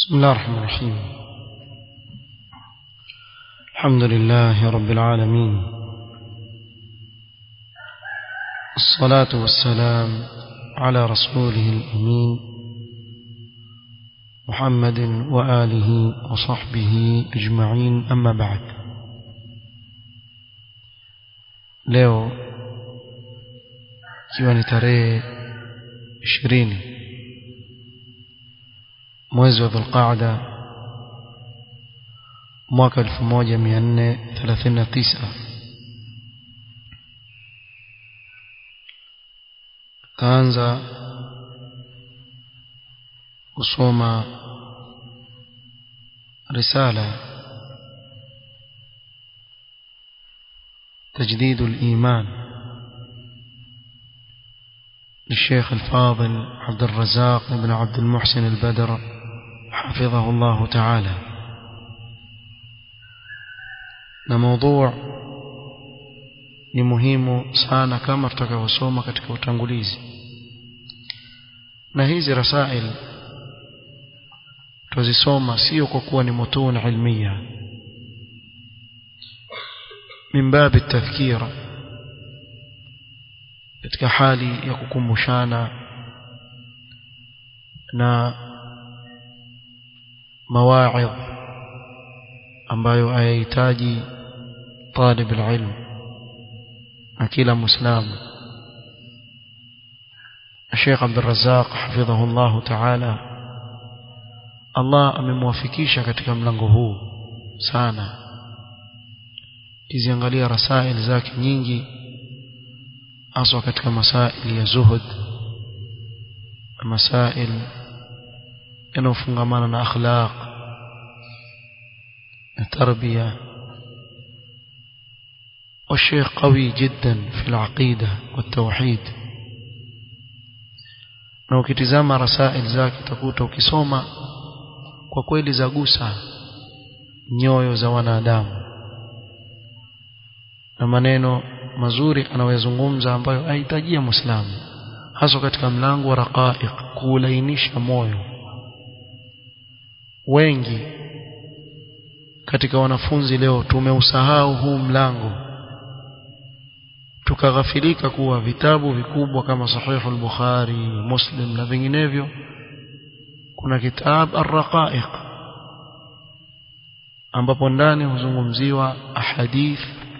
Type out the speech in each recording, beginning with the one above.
بسم الله الرحمن الرحيم الحمد لله رب العالمين الصلاة والسلام على رسوله الأمين محمد وآله وصحبه أجمعين أما بعد leo ikiwa ni tarehe ishirini mwezi wa dhulqaada mwaka elfu moja mia nne thelathini na tisa kaanza kusoma risala تجديد الإيمان للشيخ الفاضل عبد الرزاق بن عبد المحسن البدر حفظه الله تعالى na موضوع ni muhimu sana kama tutakavyosoma katika utangulizi na hizi rasail tuzisoma sio kwa kuwa ni mutun ilmiya min babi tadhkira katika hali ya kukumbushana na mawaidh ambayo hayahitaji talib alilm na kila muislamu Sheikh Abdul Razzaq hafidhahu Allah Ta'ala Allah amemwafikisha katika mlango huu sana kiziangalia rasail zake nyingi haswa katika masaili ya zuhud masail yanayofungamana na akhlaq na tarbia والشيخ قوي جدا في العقيدة والتوحيد na ukitizama rasail zake utakuta ukisoma kwa kweli zagusa nyoyo za wanadamu na maneno mazuri anayozungumza ambayo ahitajia muislamu hasa katika mlango wa raqaiq kuulainisha moyo wengi katika wanafunzi leo tumeusahau huu mlango tukaghafilika kuwa vitabu vikubwa kama sahihu al-Bukhari Muslim na vinginevyo kuna kitab ar-raqaiq ambapo ndani huzungumziwa ahadith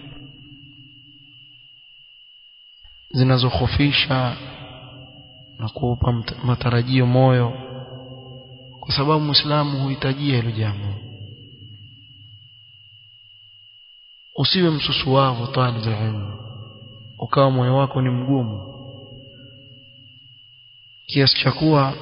zinazokhofisha na kuupa matarajio moyo kwa sababu muislamu huhitajia hilo jambo usiwe msusuwavu talib ilmu ukawa moyo wako ni mgumu kiasi cha kuwa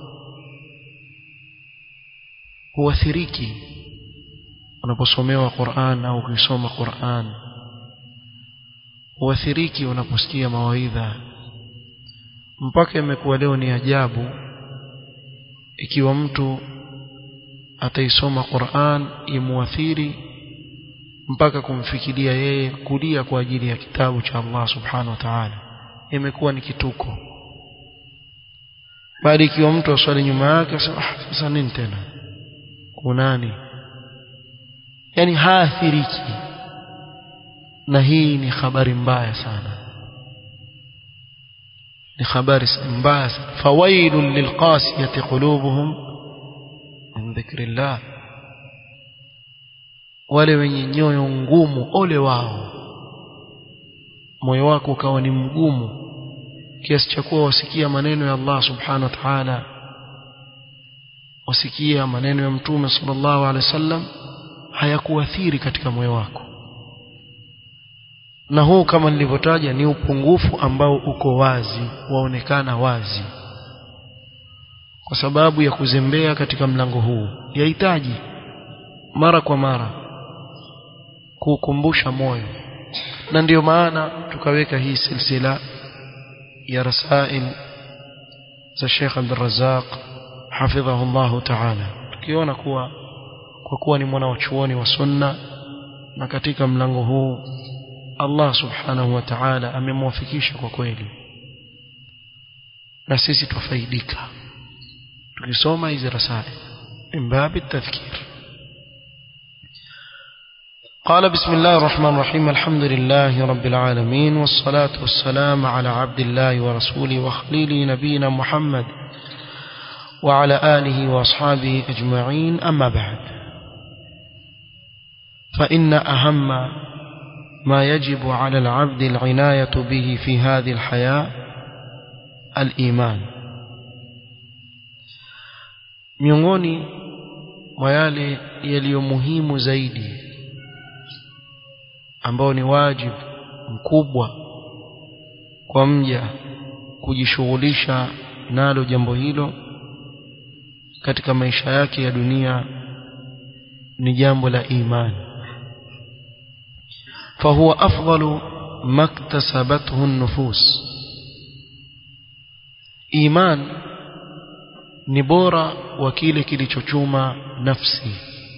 huathiriki unaposomewa Qur'an au ukisoma Qur'an huathiriki unaposikia mawaidha mpaka imekuwa leo ni ajabu ikiwa mtu ataisoma Qur'an imuathiri mpaka kumfikiria yeye kulia kwa ajili ya kitabu cha Allah subhanahu wa ta'ala imekuwa ni kituko bali ikiwa mtu aswali nyuma yake ah, sasa nini tena kunani yani haathiriki na hii ni habari mbaya sana ni habari mbaya sana fawailun lilqasiyati qulubuhum min dhikrillah wale wenye nyoyo ngumu ole wao moyo wako ukawa ni mgumu kiasi cha kuwa wasikia maneno ya Allah subhanahu wa ta'ala wasikia maneno ya mtume sallallahu alaihi wasallam hayakuathiri katika moyo wako na huu kama nilivyotaja ni upungufu ambao uko wazi waonekana wazi kwa sababu ya kuzembea katika mlango huu yahitaji mara kwa mara kuukumbusha moyo na ndiyo maana tukaweka hii silsila ya rasail za Sheikh Abdul Razzaq hafidhahu Allah ta'ala tukiona kuwa kwa kuwa ni mwana wa chuoni wa sunna na katika mlango huu Allah subhanahu wa ta'ala amemwafikisha kwa kweli na sisi tufaidika tukisoma hizi rasail من باب التذكير قال بسم الله الرحمن الرحيم الحمد لله رب العالمين والصلاة والسلام على عبد الله ورسوله وخليله نبينا محمد وعلى آله وأصحابه أجمعين أما بعد فإن أهم ما يجب على العبد العناية به في هذه الحياة الإيمان miongoni mwa yale yaliyo muhimu zaidi ambao ni wajibu mkubwa kwa mja kujishughulisha nalo jambo hilo katika maisha yake ya dunia ni jambo la imani فهو أفضل ما اكتسبته النفوس إيمان نبورا وكيل كilichochuma نفسي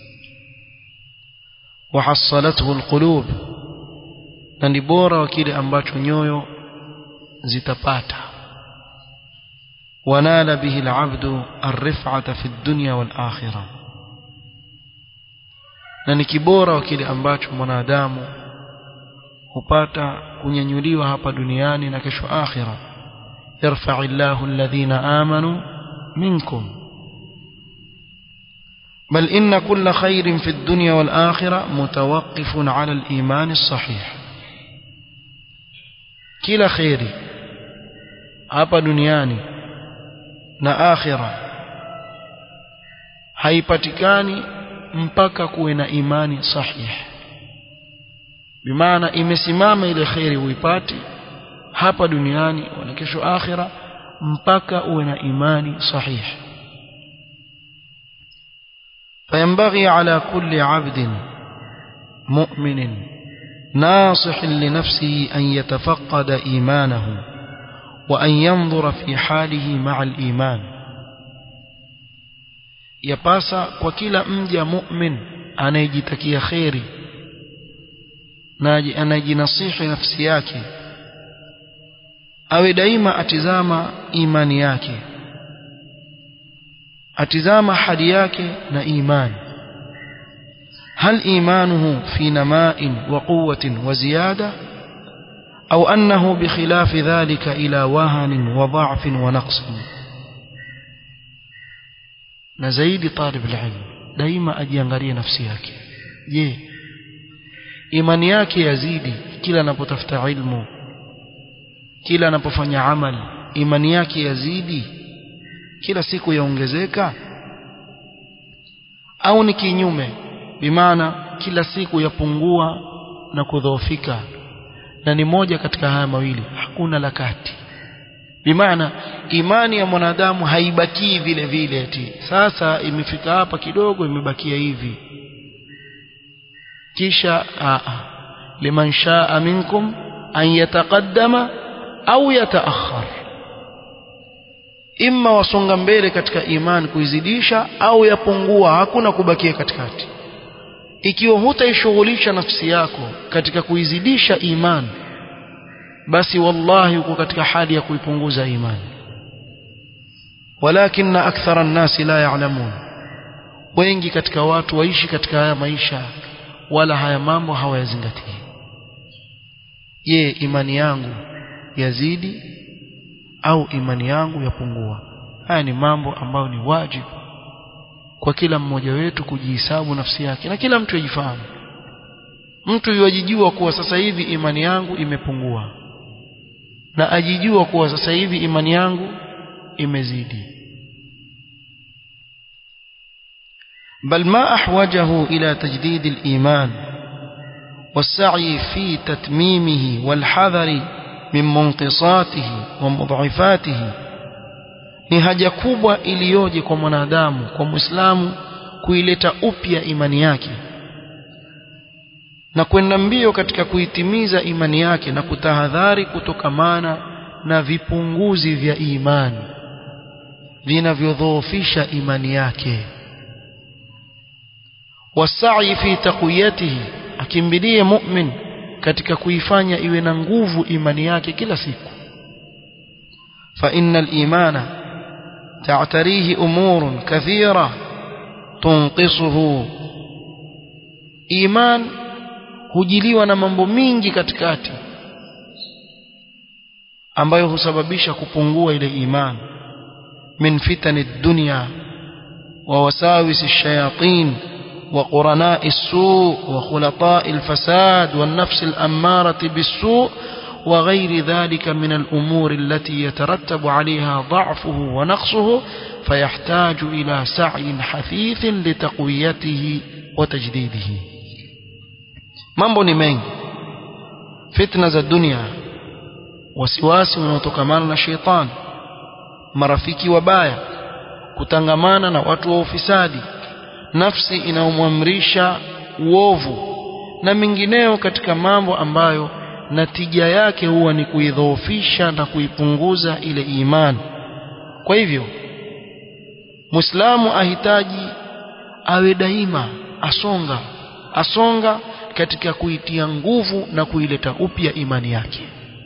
وحصلته القلوب na ni bora wa kile ambacho nyoyo zitapata wanala bihi alabdu arif'ata fi dunya wal akhirah na ni kibora wa kile ambacho mwanadamu hupata kunyanyuliwa hapa duniani na kesho akhira yarfa'illahu alladhina amanu minkum بل إن كل خير في الدنيا والآخرة متوقف على الإيمان الصحيح كلا خير hapa duniani na akhira haipatikani mpaka kuwe na imani sahihi bimaana imesimama ile khairi uipate hapa duniani wala kesho akhira mpaka uwe na imani sahihi فينبغي على كل عبد مؤمن ناصح لنفسه أن يتفقد إيمانه وأن ينظر في حاله مع الإيمان يباسا وكلا مجا مؤمن أنا يجتكي خيري na anajinasihi nafsi yake awe daima atizama imani yake atizama hali yake na imani هل إيمانه في نماء وقوة وزيادة أو أنه بخلاف ذلك إلى وهن وضعف ونقص نزيد طالب العلم دائما أجيانغري نفسيك je imani yake yazidi kila anapotafuta ilmu kila anapofanya amali imani yake yazidi kila siku yaongezeka au ni kinyume bimaana kila siku yapungua na kudhoofika na ni moja katika haya mawili hakuna la kati bimaana imani ya mwanadamu haibakii vile vile eti sasa imefika hapa kidogo imebakia hivi kisha aa liman shaa minkum an yataqaddama au yataakhar imma wasonga mbele katika imani kuizidisha au yapungua hakuna kubakia katikati ikiwa hutaishughulisha nafsi yako katika kuizidisha imani basi wallahi uko katika hali ya kuipunguza imani walakin akthara an-nasi la ya'lamun wengi katika watu waishi katika haya maisha wala haya mambo hawayazingatii je imani yangu yazidi au imani yangu yapungua haya ni mambo ambayo ni wajibu kwa kila mmoja wetu kujihesabu nafsi yake na kila mtu ajifahamu mtu yajijua kuwa sasa hivi imani yangu imepungua na ajijua kuwa sasa hivi imani yangu imezidi بل ما أحوجه إلى تجديد الإيمان والسعي في تتميمه والحذر من منقصاته ومضعفاته ni haja kubwa iliyoje kwa mwanadamu kwa muislamu kuileta upya imani yake na kwenda mbio katika kuitimiza imani yake na kutahadhari kutokamana na vipunguzi vya imani vinavyodhoofisha imani yake wasai fi taqwiyatihi akimbilie mu'min katika kuifanya iwe na nguvu imani yake kila siku fa innal imana تعتريه أمور كثيرة tunqisuhu iman hujiliwa na mambo mingi katikati ambayo husababisha kupungua ile iman min fitani dunya wa wasawisi shayatin وقرناء السوء وخلطاء الفساد والنفس الأمارة بالسوء وغير ذلك من الأمور التي يترتب عليها ضعفه ونقصه فيحتاج إلى سعي حثيث لتقويته وتجديده mambo ni mengi fitna za dunia wasiwasi unaotokamana na sheitani marafiki wabaya kutangamana na watu wa ufisadi nafsi inayomwamrisha uovu na mengineo katika mambo ambayo natija yake huwa ni kuidhoofisha na kuipunguza ile imani kwa hivyo muislamu ahitaji awe daima asonga asonga katika kuitia nguvu na kuileta upya imani yake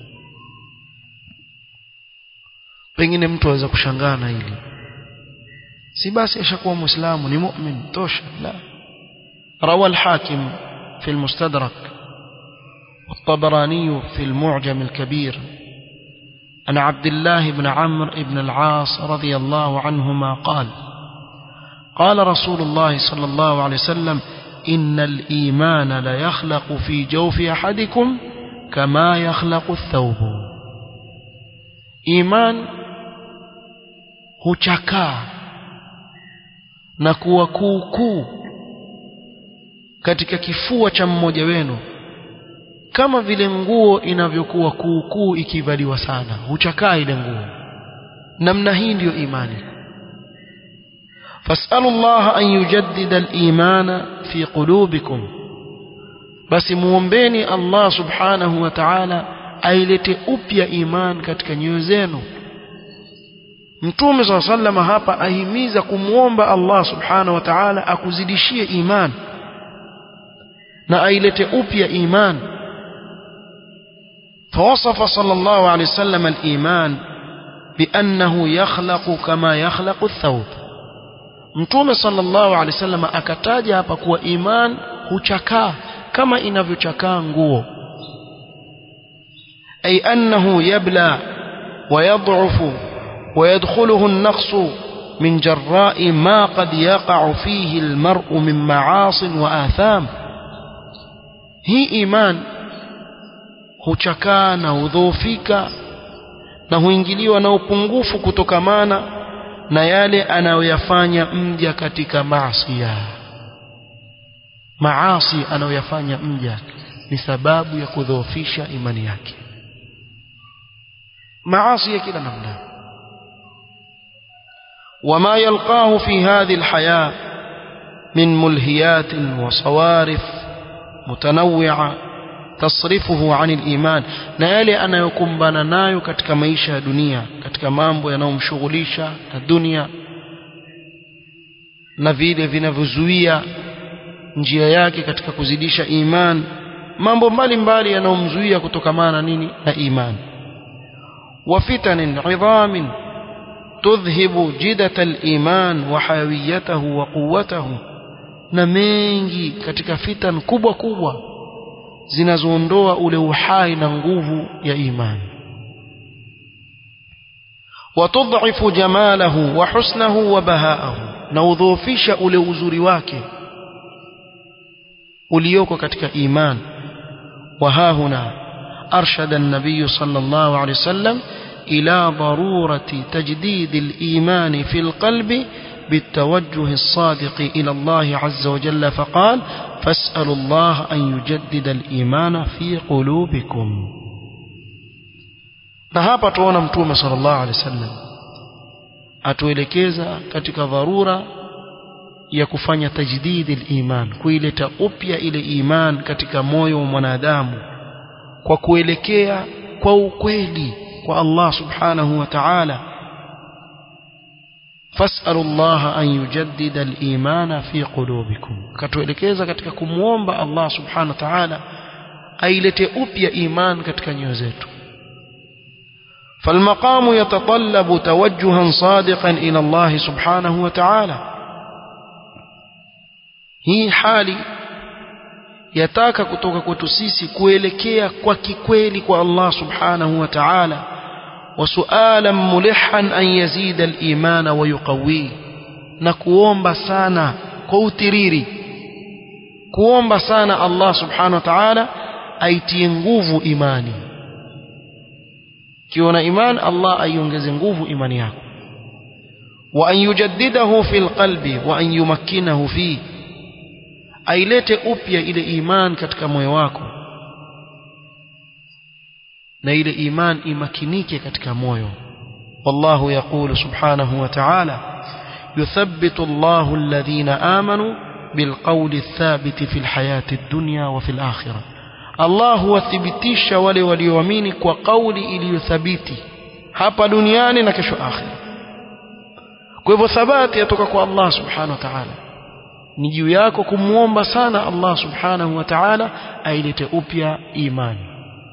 pengine mtu aweza kushangaa na hili si basi ashakuwa muislamu ni mu'min tosha la روى الحاكم في المستدرك والطبراني في المعجم الكبير عن عبد الله بن عمرو بن العاص رضي الله عنهما قال قال رسول الله صلى الله عليه وسلم إن الإيمان ليخلق في جوف أحدكم كما يخلق الثوب إيمان huchakaa na kuwa kuukuu katika kifua cha mmoja wenu kama vile nguo inavyokuwa kuukuu ikivaliwa sana huchakaa ile nguo namna hii ndiyo imani fasalu llaha an yujaddida al-imana fi qulubikum basi muombeni Allah subhanahu wa ta'ala ailete upya iman katika nyoyo zenu Mtume صلى الله عليه وسلم hapa ahimiza kumwomba Allah subhanahu wa ta'ala akuzidishie iman na ailete upya iman فوصف صلى الله عليه وسلم الإيمان بأنه يخلق كما يخلق الثوب Mtume sallallahu alaihi wasallam akataja hapa kuwa iman huchakaa kama inavyochakaa nguo ay annahu yabla wa yad'ufu wa yadkhuluhu an-naqs min jarra'i ma qad yaqa'u fihi al-mar'u min ma'asin wa atham hii iman huchakaa na hudhoofika na huingiliwa na upungufu kutokamana na yale anayoyafanya mja katika maasi maasi anayoyafanya mja ni sababu ya kudhoofisha imani yake maasi ya kila namna وما يلقاه في هذه الحياة من ملهيات وصوارف متنوعة تصرفه عن الإيمان na yale anayokumbana nayo katika maisha ya dunia katika mambo yanayomshughulisha na dunia na vile vinavyozuia njia yake katika kuzidisha iman mambo mbalimbali yanayomzuia kutokamana na nini na iman wa fitanin idhamin tudhhibu jidata al-iman wa hayawiyatahu wa quwwatahu na mengi katika fitan kubwa kubwa zinazoondoa ule uhai na nguvu ya imani watudhifu jamalahu wa husnahu wa bahaahu na udhoofisha ule uzuri wake ulioko katika iman wa hahuna arshada an-nabiy sallallahu alayhi wasallam ila darurati tajdid al-iman fi al-qalbi بالتوجه الصادق إلى الله عز وجل فقال فاسألوا الله أن يجدد الإيمان في قلوبكم na hapa tuona mtume sallallahu alaihi wasallam atuelekeza katika dharura ya kufanya tajdidi iman kuileta upya ile iman katika moyo wa mwanadamu kwa kuelekea kwa ukweli kwa Allah subhanahu wa ta'ala فاسألوا الله أن يجدد الإيمان في قلوبكم كتوelekeza katika kumuomba Allah subhanahu wa ta'ala ailete upya iman katika nyoyo zetu فالمقام يتطلب توجها صادقا إلى الله سبحانه وتعالى hii hali yataka kutoka kwetu sisi kuelekea kwa kikweli kwa Allah subhanahu wa ta'ala وسؤالا ملحا أن يزيد الإيمان ويقويه نكوomba sana kwa utiriri kuomba sana Allah subhanahu wa ta'ala aitie nguvu imani kiona iman Allah aiongeze nguvu imani yako wa an yujaddidahu fil qalbi wa an yumakkinahu fi ailete upya ile iman katika moyo wako na ile iman imakinike katika moyo wallahu yaqulu subhanahu wa ta'ala yuthabbitu Allahu alladhina amanu bilqawli athabiti fil hayati ad-dunya wa fil akhirah Allah huwathibitisha wale walioamini kwa kauli iliyothabiti hapa duniani na kesho akhira kwa hivyo thabati yatoka kwa Allah subhanahu wa ta'ala ni juu yako kumwomba sana Allah subhanahu wa ta'ala ailete upya imani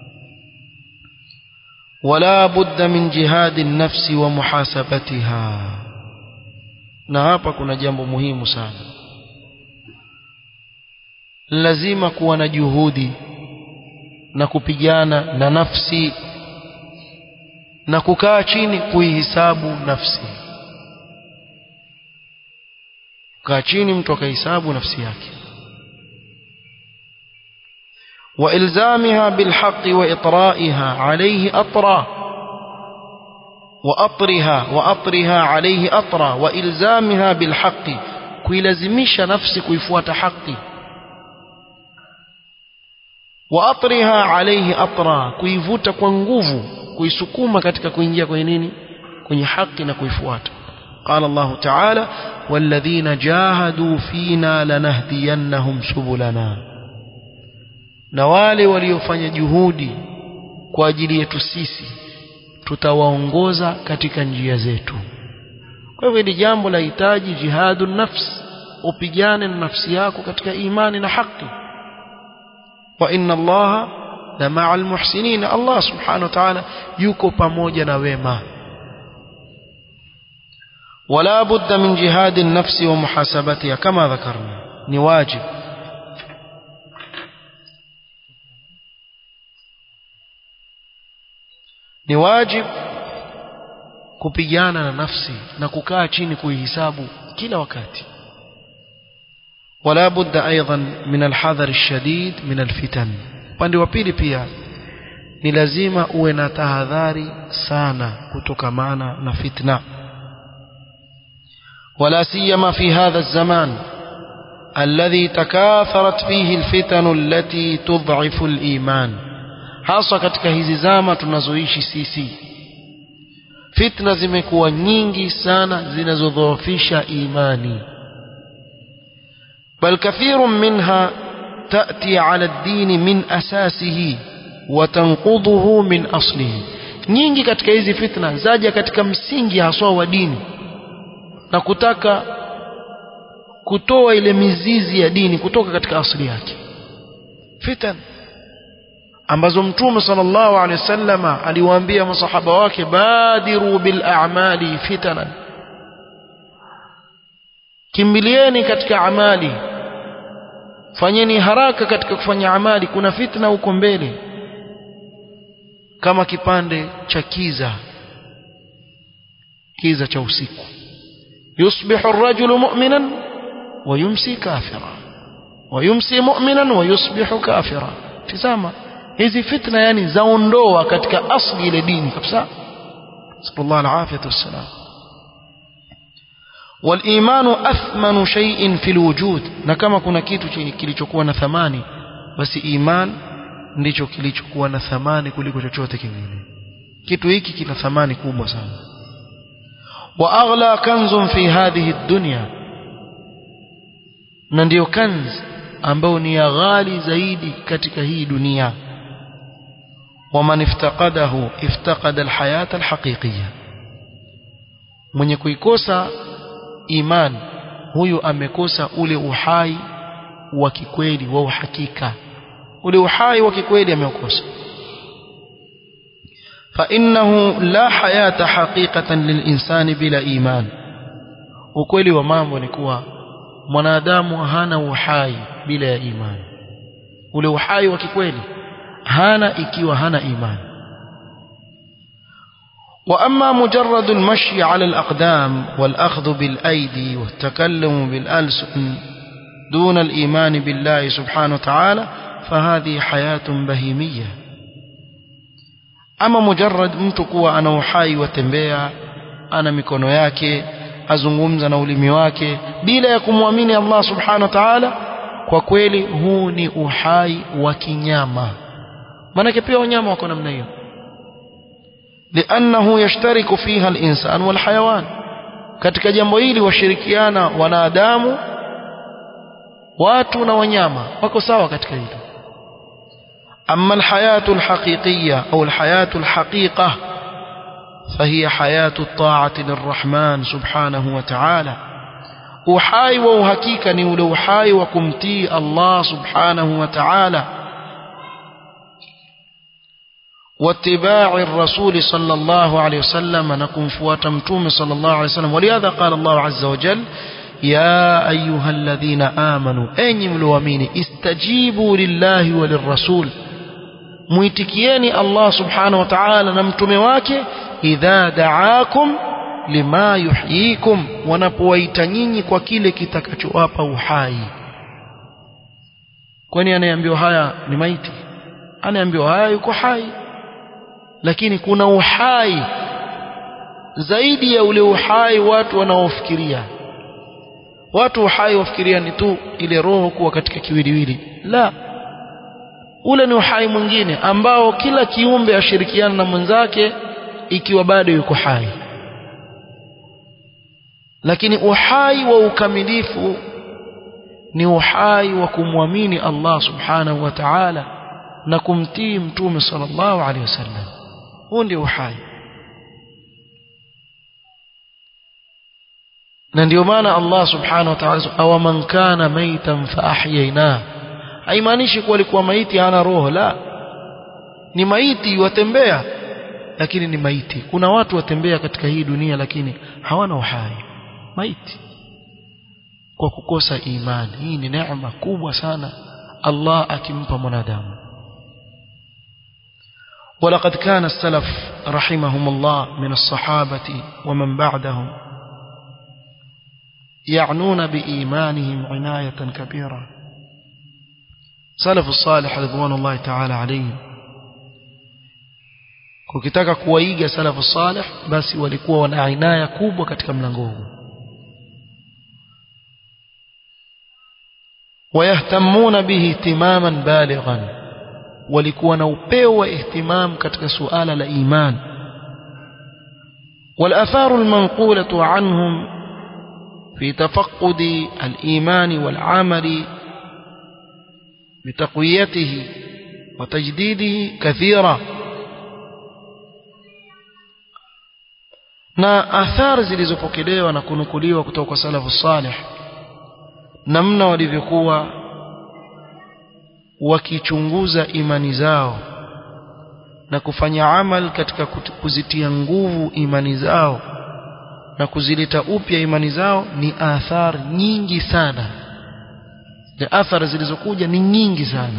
ولا بد من جهاد النفس ومحاسبتها na hapa kuna jambo muhimu sana lazima kuwa na juhudi na kupigana na nafsi na kukaa chini kuihisabu nafsi kaa chini mtu akahisabu nafsi yake وإلزامها بالحق وإطرائها عليه أطرا وأطرها وأطرها عليه أطرا وإلزامها بالحق كيلزمش نفسك كيفوات حقي وأطرها عليه أطرا كيفوت كونغوفو كيسكوما katika kuingia kwenye nini kwenye haki na kuifuata قال الله تعالى والذين جاهدوا فينا لنهدينهم سبلنا na wale waliofanya juhudi kwa ajili yetu sisi tutawaongoza katika njia zetu kwa hivyo ni jambo la hitaji jihadu nafs upigane na nafsi yako katika imani na haki wa inna allaha la ma'al muhsinin Allah subhanahu wa ta'ala yuko pamoja na wema ولا بد من جهاد النفس ومحاسبتها كما ذكرنا ni wajib ni wajib kupigana na nafsi na kukaa chini kuihisabu kila wakati wala budda aidan min alhadhar alshadid min alfitan upande wa pili pia ni lazima uwe na tahadhari sana kutokamana na fitna ولا سيما في هذا الزمان الذي تكاثرت فيه الفتن التي تضعف الإيمان hasa katika hizi zama tunazoishi sisi fitna zimekuwa nyingi sana zinazodhoofisha imani bal kathirun minha تأتي على الدين من أساسه وتنقضه من أصله nyingi katika hizi fitna zaja katika msingi haswa wa dini na kutaka kutoa ile mizizi ya dini kutoka katika asili yake fitan ambazo mtume sallallahu alaihi wasallama aliwaambia masahaba wake badiru bil a'mali fitanan kimbilieni katika amali fanyeni haraka katika kufanya amali kuna fitna huko mbele kama kipande cha kiza kiza cha usiku yusbihu ar-rajulu mu'minan wa yumsi kafira wa yumsi mu'minan wa yusbihu kafira tazama hizi fitna yani zaondoa katika asli ile dini kabisa sallallahu alaihi wasallam والإيمان أثمن شيء في الوجود na kama kuna kitu kilichokuwa na thamani basi iman ndicho kilichokuwa na thamani kuliko chochote kingine kitu hiki kina thamani kubwa sana wa aghla kanzun fi hadhihi dunya na ndiyo kanz ambao ni ya ghali zaidi katika hii dunia ومن افتقده افتقد الحياة الحقيقية mwenye kuikosa iman huyu amekosa ule uhai wa kikweli wa uhakika ule uhai wa kikweli ameukosa فإنه لا حياة حقيقة للإنسان بلا إيمان ukweli wa mambo ni kuwa mwanadamu hana uhai bila ya imani ule uhai wa kikweli hana ikiwa hana imani وأما مجرد المشي على الأقدام والأخذ بالأيدي والتكلم بالألسن دون الإيمان بالله سبحانه وتعالى فهذه حياة بهيمية أما مجرد متكوى أنا وحي وتنبيع أنا mikono yake azungumza na ulimi wake bila ya kumwamini Allah subhanahu wa ta'ala kwa kweli huu ni uhai wa kinyama maanake pia wanyama wako namna hiyo لأنه يشترك فيها الإنسان والحيوان katika jambo hili washirikiana wanadamu watu na wanyama wako sawa katika hilo أما الحياة الحقيقية أو الحياة الحقيقة فهي حياة الطاعة للرحمن سبحانه وتعالى uhai wa uhakika ni ule uhai wa kumtii Allah subhanahu wa ta'ala واتباع الرسول صلى الله عليه وسلم نكون فوات متوم صلى الله عليه وسلم ولهذا قال الله عز وجل يا أيها الذين آمنوا أين ملوامين استجيبوا لله وللرسول muitikieni Allah subhanahu wa ta'ala na mtume wake idha da'akum lima yuhyikum wanapowaita nyinyi kwa kile kitakachowapa uhai kwani anayeambiwa haya ni maiti anayeambiwa haya yuko hai lakini kuna uhai zaidi ya ule uhai watu wanaofikiria watu uhai wafikiria ni tu ile roho kuwa katika kiwiliwili la ule ni uhai mwingine ambao kila kiumbe ashirikiana na mwenzake ikiwa bado yuko hai lakini uhai wa ukamilifu ni uhai wa kumwamini Allah subhanahu wa ta'ala na kumtii mtume sallallahu alaihi wasallam huu ndio uhai na ndio maana Allah subhanahu wa ta'ala aw man kana maitan fa ahyayna haimaanishi kuwa alikuwa maiti hana roho la ni maiti watembea lakini ni maiti kuna watu watembea katika hii dunia lakini hawana uhai maiti kwa kukosa imani hii ni neema kubwa sana Allah akimpa mwanadamu ولقد كان السلف رحمهم الله من الصحابة ومن بعدهم يعنون بإيمانهم عناية كبيرة سلف الصالح رضوان الله تعالى عليهم ukitaka kuwaiga salafu salih basi walikuwa wana inaya kubwa katika mlango huu wayahtamuna bihi ihtimaman balighan walikuwa na upeo wa ihtimam katika suala la iman والآثار المنقولة عنهم في تفقد الإيمان والعمل بتقويته وتجديده كثيرة na athari zilizopokelewa na kunukuliwa kutoka kwa salafu salih namna walivyokuwa wakichunguza imani zao na kufanya amal katika kuzitia nguvu imani zao na kuzileta upya imani zao ni athari nyingi sana na athari zilizokuja ni nyingi sana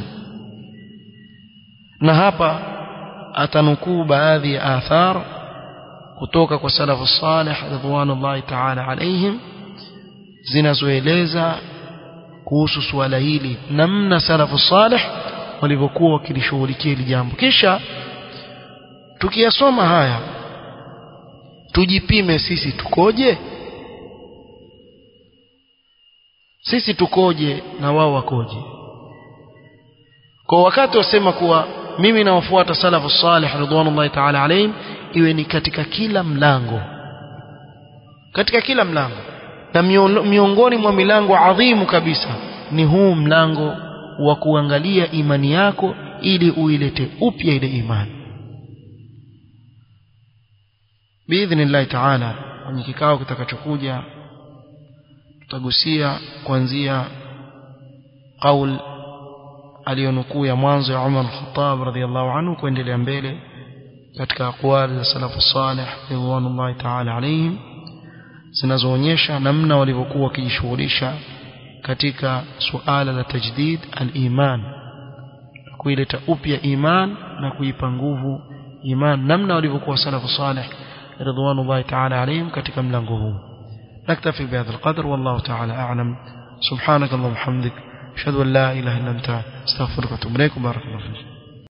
na hapa atanukuu baadhi ya athar kutoka kwa salafu salih ridwanullahi ta'ala alaihim zinazoeleza kuhusu suala hili namna salafu salih walivyokuwa wakilishughulikia hili jambo kisha tukiyasoma haya tujipime sisi tukoje sisi tukoje na wao wakoje kwa wakati wasema kuwa mimi nawafuata salafu salih ridwanullahi ta'ala alaihim iwe ni katika kila mlango katika kila mlango na miongoni mwa milango adhimu kabisa ni huu mlango wa kuangalia imani yako ili uilete upya ile imani biidhnillahi taala kwenye kikao kitakachokuja tutagusia kuanzia qaul aliyonukuu ya mwanzo ya Umar al-Khattab radhiyallahu anhu kuendelea mbele katika aqwali za salafu salih ridwanullahi ta'ala alayhim zinazoonyesha namna walivyokuwa wakijishughulisha katika suala la tajdid al-iman kuileta upya iman na kuipa nguvu iman namna walivyokuwa salafu salih ridwanullahi ta'ala alayhim katika mlango huu naktafi bihadha alqadr wallahu ta'ala a'lam subhanak allahumma hamdik ashhadu an la ilaha illa anta astaghfiruka wa atubu ilaik barakallahu fiik